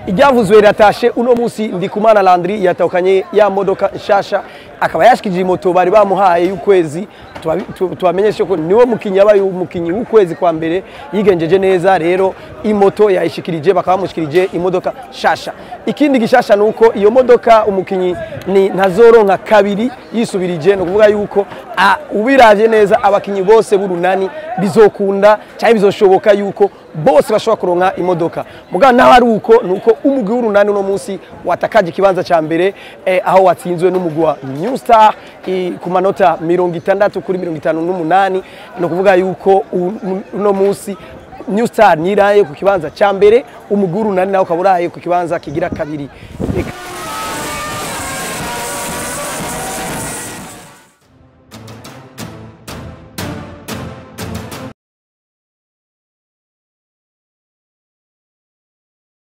iryavuzwe riratashe uno munsi ndikumana landry yatahukanye ya modoka nshasha akaba yashikije moto bari bamuhaye y'ukwezi tubabi- tu- tubamenyeshe ko niwe mukinyi yabaye umukinyi w'ukwezi kwa mbere yigenjeje neza rero imoto yayishikirije bakaba bamushikirije imodoka shasha ikindi gishasha ni uko iyo modoka umukinyi ni ntazoronka kabiri yisubirije ni ukuvuga yuko a- ubiravye neza abakinyi bose b'urunani bizokunda cyangwa bizoshoboka yuko bose bashobora kuronka imodoka mugabo naho ari uko ni uko umugwi w'urunani uno munsi watakaje ikibanza cya mbere eh, aho watsinzwe n'umugwi wa new star i- ku manota mirongo itandatu kuri mirongo itanu n'umunani ni ukuvuga yuko u- uno munsi new star niraye ku kibanza cya mbere umugwi w'urunani nawe ukaba uraye ku kibanza kigira kabiri Reka-